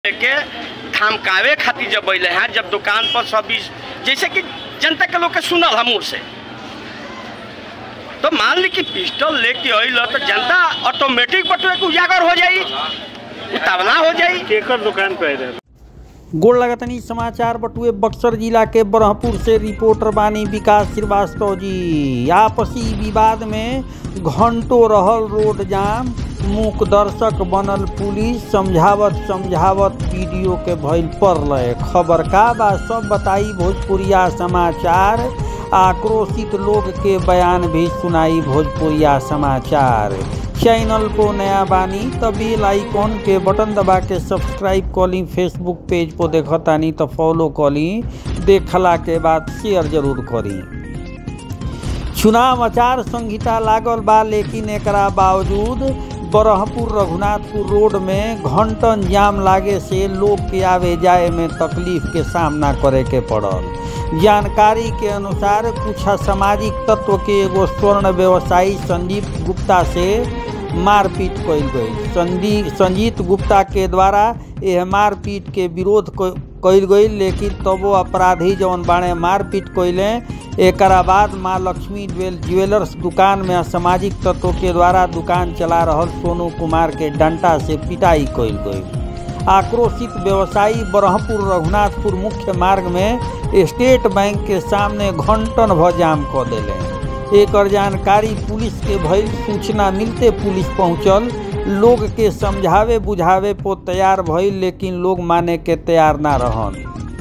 के धमकावे खातिर जब अले हैं जब दुकान पर सब इस- जैसे कि जनता के लोग के सुनल हम मुँह से तो मान ली कि पिस्टल लेके अल तो जनता ऑटोमेटिक बटुए के उजागर हो जाई उतावला हो जाई केकर दुकान पे आए रहे गोड़ लगतनी समाचार बटुए बक्सर जिला के ब्रह्मपुर से रिपोर्टर बानी विकास श्रीवास्तव जी आपसी विवाद में घंटों रहल रोड जाम मूक दर्शक बनल पुलिस समझावत समझावत वीडियो के भइल पड़ल खबर का बा सब बताई भोजपुरिया समाचार आक्रोशित लोग के बयान भी सुनाई भोजपुरिया समाचार चैनल को नया बानी तो बेल आइकॉन के बटन दबा के सब्सक्राइब करी फेसबुक पेज पर देखतानी तो फॉलो करी देखला के बाद शेयर जरूर करी चुनाव आचार संहिता लागल बा लेकिन एकरा बावजूद बरहपुर रघुनाथपुर रोड में घंटन जाम लागे से लोग के आवे जाए में तकलीफ के सामना करे के पड़ल जानकारी के अनुसार कुछ असामाजिक तत्व के एगो स्वर्ण व्यवसायी संदीप गुप्ता से मारपीट कइल गई संदी संजीत गुप्ता के द्वारा यह मारपीट के विरोध क- कइल गई लेकिन तबो अपराधी जौन बाणे मारपीट कइले एकरा बाद माँ लक्ष्मी ज्वेल ज्वेलर्स दुकान में असामाजिक तत्व के द्वारा दुकान चला रहल सोनू कुमार के डंटा से पिटाई कइल गई आक्रोशित व्यवसायी ब्रह्मपुर रघुनाथपुर मुख्य मार्ग में स्टेट बैंक के सामने घंटन भ जाम क देले एकर जानकारी पुलिस के भइल सूचना मिलते पुलिस पहुंचल लोग के समझावे बुझावे पो तैयार भइल लेकिन लोग माने के तैयार ना रहन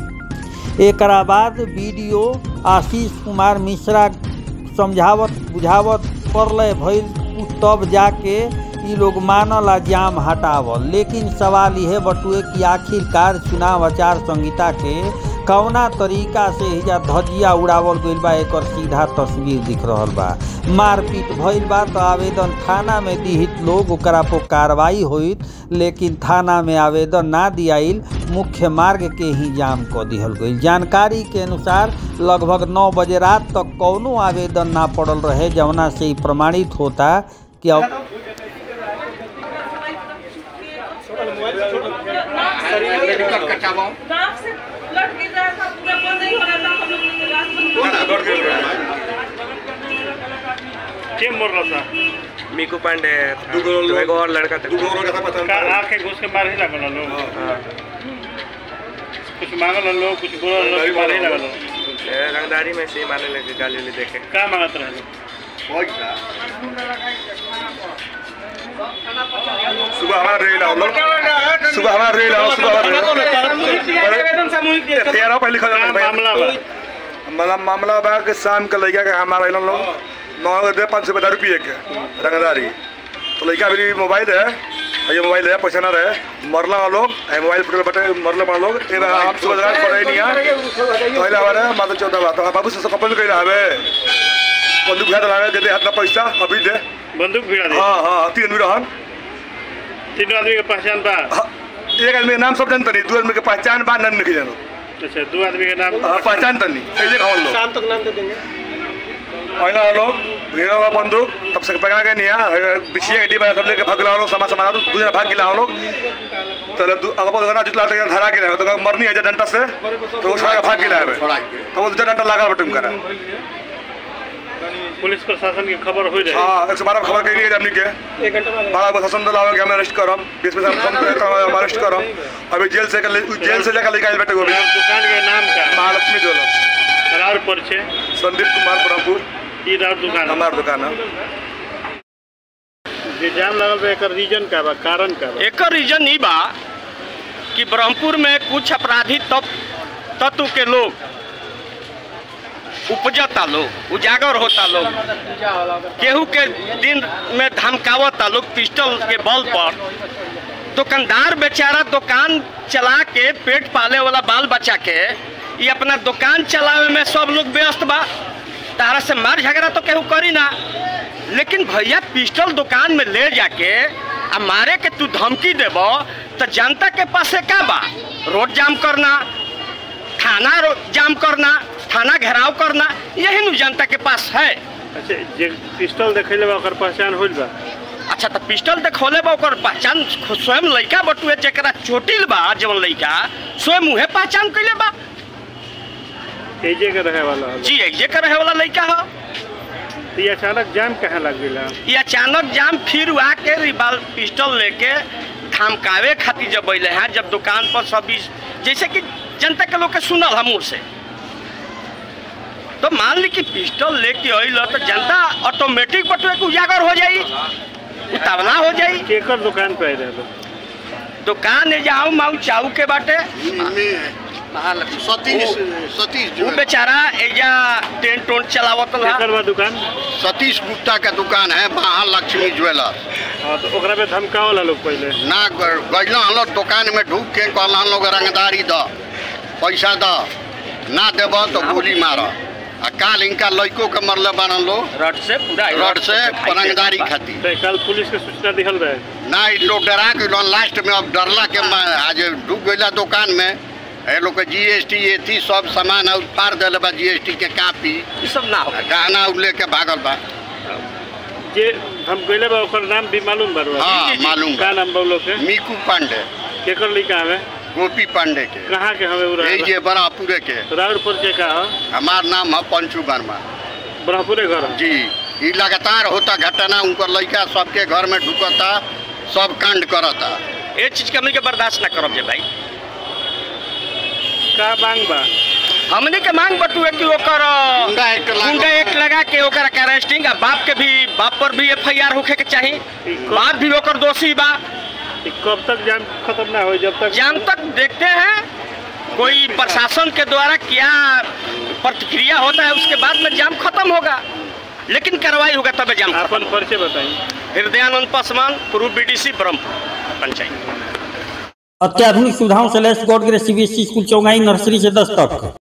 एकरा बाद वीडियो आशीष कुमार मिश्रा समझावत बुझावत पड़ल भइल तब जाके ई लोग मानल आ जाम हटावल लेकिन सवाल यह बटुए कि आखिरकार चुनाव आचार संहिता के कौना तरीका से हिजा धजिया उड़ावल गइल बा एकर सीधा तस्वीर दिख रहल बा मारपीट भइल बा तो आवेदन थाना में दिहित लोग ओकरा पर कार्रवाई होइत लेकिन थाना में आवेदन ना दियाइल मुख्य मार्ग के ही जाम क दिहल गई जानकारी के अनुसार लगभग नौ बजे रात तक कौनो आवेदन ना पड़ल रहे जवना से ही प्रमाणित होता कि अब नाक से लट के जाए था पूरा बंद नहीं हो रहा था हम लोग के रात के मोर रहा था मीकू पांडे था। दूगो तो लोग- एगो और लड़का था दूगो लोग का पता का आके घुस के मार ही लगल लोग हाँ। कुछ मांगल लोग कुछ बोलल लोग मार ही लगल ए, रंगदारी में से मारने लगे गाली उली देखे का मांगत रहे सुबह हमारा रेल आओ लोग सुबह हमारा रेल आओ सुबह हमारा रेल तेरह पहले लिखा का जाता मामला बा मतलब मामला बा कि शाम के लड़का के हमारा इन लोग नौ दे पाँच सौ दारू पिए के रंगदारी तो लड़का अभी मोबाइल है और ये मोबाइल है पैसा ना रहे मरला वाला लोग ये मोबाइल पटेल बटे मरला वाला लोग ये बा हम सुबह जगह पढ़े नहीं है तो इला हमारे माता चौदह बात तो बाबू से कपल कइला हवे बंदूक भेद लावे दे दे हाथ ना पैसा अभी दे बंदूक भिड़ा दे हाँ हाँ तीन आदमी रहन तीनों आदमी के पहचान बा हाँ, एक आदमी के नाम सब जानता नहीं दो आदमी के पहचान बा नाम नहीं जानो अच्छा दो आदमी के नाम हाँ, पहचान तो नहीं ऐसे खाओ लोग शाम तक नाम दे देंगे पहला लोग घेरा हुआ बंदूक तब से पकड़ा के नहीं है बिछिए गड्डी पर सब लेके भाग लाओ लोग समा समा दो दूसरा भाग गिला लोग तो दू- अगर बोल ना जितना तक धरा के रहे तो मरनी है डंटा से तो वो छोड़ा के भाग गिला है तो वो दूसरा डंटा लगा बटन करा पुलिस प्रशासन की खबर हो जाए हाँ एक सौ बारह खबर के लिए हमने के बड़ा प्रशासन दल आवे कि हमें अरेस्ट करम बीस में हम हम अरेस्ट करम अभी जेल से जेल से लेकर लेकर आए बेटे को भी दुकान के नाम का महालक्ष्मी ज्वेलर्स राउर परिचय संदीप कुमार ब्रह्मपुर ई राउर दुकान हमार दुकान है जे जाम लगल बा एकर रीजन का बा कारण का बा एक रीजन ई बा कि ब्रह्मपुर में कुछ अपराधी तत्व तत्व के लोग उपजता लोग उजागर होता लोग केहू के दिन में धमकावता लोग पिस्टल के बल पर दुकानदार बेचारा दुकान चला के पेट पाले वाला बाल बच्चा के ये अपना दुकान चलावे में सब लोग व्यस्त बा तारा से मार झगड़ा तो केहू करी ना लेकिन भैया पिस्टल दुकान में ले जाके आ मारे के तू धमकी देब तो जनता के पास से का बा रोड जाम करना थाना रो- जाम करना थाना घेराव करना यही नु जनता के पास है अच्छा जे पिस्टल देखैले बा ओकर पहचान होइल बा अच्छा तो पिस्टल देखौले बा ओकर पहचान खु- स्वयं लड़का बटुए जकरा चोटिल बा जवन लड़का स्वयं उहे पहचान कैले बा एजे के रहे वाला हलो। जी ये कर रहे वाला लड़का हो तो ये अचानक जाम कहाँ लग गया ये अचानक जाम फिर आके रिवाल पिस्टल लेके धमकावे खातिर जब अले हैं जब दुकान पर सब इस- जैसे कि जनता के लोग के सुनल हम मुँह से तो मान ली कि पिस्टल लेके अल तो जनता ऑटोमेटिक बटुए के उजागर हो जाई उतावला हो जाई केकर दुकान पे आए रहे लोग? दुकान है जाऊ माऊ चाऊ के बाटे सतीश सतीश वो जो है बेचारा एजा टेंट टोंट चलावत रहा केकर बा दुकान सतीश गुप्ता का दुकान है महालक्ष्मी ज्वेलर्स हाँ तो ओकरा पे धमकावल लोग पहले ना गजला हम लोग दुकान में ढूक के कहला हम लोग रंगदारी द पैसा द ना देब तो गोली मार आ काल इनका लड़कों के मरले बनल लोग रड से पूरा रड से रंगदारी खातिर तो कल पुलिस के सूचना दिहल रहे ना इ लोग डरा के लोग लास्ट में अब डरला के मा- आज डूब गईला दुकान में ए लोग के जीएसटी एथी सब सामान और फाड़ दिले बा जीएसटी के कापी ये सब ना हो आ गहना उ लेके भागल बा जे हम गइले बा ओकर नाम भी मालूम बा रउआ? हाँ मालूम का बा नाम बा उ लोग के मीकू पांडे केकर लिखा हवे गोपी पांडे के कहाँ के हवे उ यही रहे जे बरापुरे के राउरपुर के का ह हमार नाम है पंचू वर्मा ब्रह्मपुरे घर ह? जी ई लगातार होता घटना उनकर लड़का सबके घर में ढुकता सब कांड करता ये चीज के हमनी के बर्दाश्त ना करब जे भाई का मांग बा हमनी के मांग बटुए कि ओकर गुंडा एक्ट लागू- गुंडा एक्ट लगा के ओकर के अरेस्टिंग आ बाप के भी बाप पर भी एफआईआर होखे के चाही बाप भी ओकर दोषी बा ई कब तक जाम खत्म ना हो जब तक जाम तक देखते हैं कोई प्रशासन के द्वारा क्या प्रतिक्रिया होता है उसके बाद में जाम खत्म होगा लेकिन कार्रवाई होगा तब जाम खत्म आपन परिचय बताई हृदयानंद पासवान पूर्व बीडीसी ब्रह्मपुर पंचायत अत्याधुनिक सुविधाओं से लैस God Grace CBSE school Chaugai nursery से दस तक